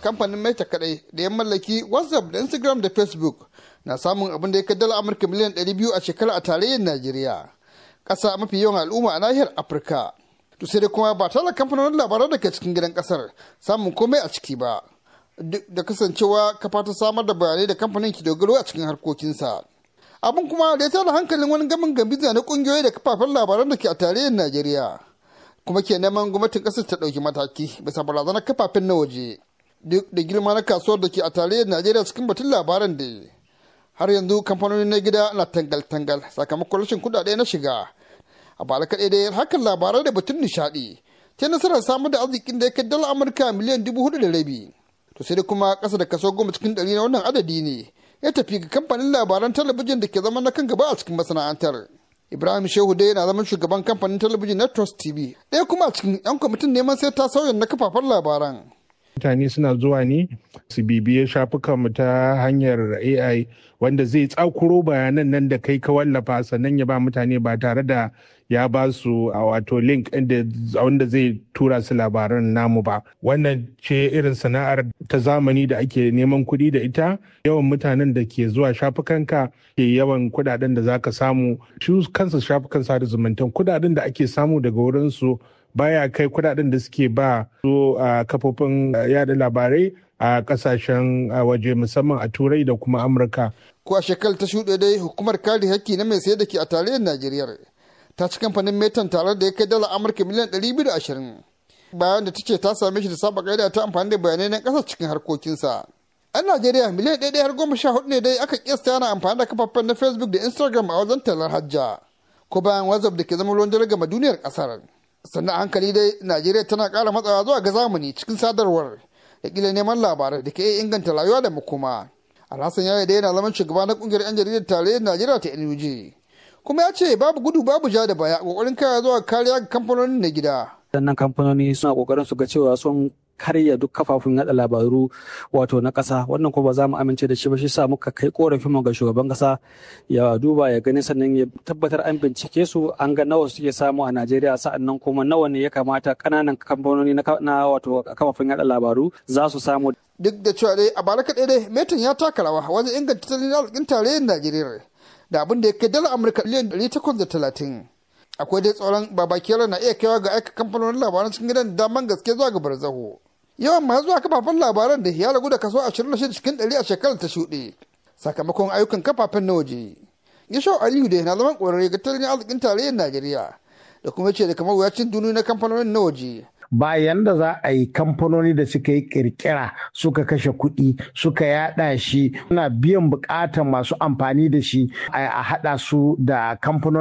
kamfanin meta kadai da ya mallaki whatsapp da instagram da facebook na samun abin da ya kai dala amurka miliyan 200 a shekara a tarayyar najeriya ƙasa mafi yawan al'umma a nahiyar afirka to sai dai kuma ba tare kamfanonin labaran da ke cikin gidan ƙasar samun komai a ciki ba duk da kasancewa kafa ta samar da bayanai da kamfanin ke dogaro a cikin harkokinsa abin kuma da ya tada hankalin wani gamin gambiza na kungiyoyi da kafafen labaran da ke a tarayyar najeriya kuma ke neman gwamnatin kasar ta ɗauki mataki bisa barazanar kafafen na waje duk da girma na kasuwar da ke a tarayyar najeriya cikin batun labaran da har yanzu kamfanoni na gida na tangal-tangal sakamakon rashin kuɗaɗe na shiga a bara kaɗai dai hakan labarai da batun nishaɗi ta nasarar samar da arzikin da ya kai dala amurka miliyan dubu hudu da rabi to sai dai kuma ƙasa da kaso goma cikin ɗari na wannan adadi ne ya tafi ga kamfanin labaran talabijin da ke zama na kan gaba a cikin masana'antar ibrahim shehu dai yana zaman shugaban kamfanin talabijin na trust tv ɗaya kuma a cikin yan kwamitin neman sai ta sauya na kafafen labaran mutane suna zuwa ne su bibiye shafukanmu ta hanyar ai wanda zai tsakuro bayanan nan da kai ka wallafa sannan ya ba mutane ba tare da ya ba su a wato link wanda zai tura su labaran namu ba wannan ce irin sana'ar ta zamani da ake neman kuɗi da ita yawan mutanen da ke zuwa shafukanka ke yawan kuɗaɗen da za ka samu shi kansa shafukan sada zumuntan kuɗaɗen da ake samu daga wurinsu baya kai kuɗaɗen da suke ba su a kafofin yada labarai a kasashen waje musamman a turai da kuma amurka ko a shekarar ta shuɗe dai hukumar kare haƙƙi na mai sayar da ke a tarayyar najeriya ta ci kamfanin metan tare da ya kai dala amurka miliyan 220 bayan da ta ce ta same shi da saba ƙa'ida ta amfani da bayanai na ƙasa cikin harkokinsa an najeriya miliyan ɗaya har goma sha hudu ne dai aka kiyasta yana amfani da kafafen na facebook da instagram a wajen talar hajja ko bayan whatsapp da ke zama ruwan dare gama duniyar ƙasar sannan hankali dai najeriya tana ƙara matsawa zuwa ga zamani cikin sadarwar da kila neman labarai da ke iya inganta rayuwa da makoma alhassan ya da yana zaman shugaba na kungiyar yan jaridar tarayyar najeriya ta nuj kuma ya ce babu gudu babu ja da baya kokarin kaya zuwa kariya ga kamfanonin na gida sannan kamfanoni suna kokarin su ga cewa sun karya duk kafafun yada labaru wato na ƙasa wannan kuma ba za mu amince da shi ba shi sa muka kai korafin mu ga shugaban ƙasa ya duba ya gani sannan ya tabbatar an bincike su an ga nawa suke samu a Najeriya sa'annan kuma nawa ne ya kamata ƙananan kamfanoni na wato kafafun yada labaru za su samu duk da cewa dai a bara kaɗai dai metan ya taka rawa wajen inganta tattalin arzikin tarayyar Najeriya da abin da ya kai dala Amurka miliyan ɗari takwas da talatin. Akwai dai tsoron babakiyar na iya kaiwa ga aika kamfanonin labaran cikin gidan daman gaske zuwa ga barzaho. yawan masu zuwa kafafen labaran da ya ragu da kaso 26 cikin 100 a shekarar ta shuɗe sakamakon ayyukan kafafen na waje yashau aliyu da na zaman ƙwararre ga tattalin arzikin tarayyar najeriya da kuma ce da kamar wuyacin duniya na kamfanonin na waje bayan da za a yi kamfanoni da suka yi kirkira suka kashe kuɗi suka yada shi suna biyan buƙatar masu amfani da shi a haɗa su da kamfanoni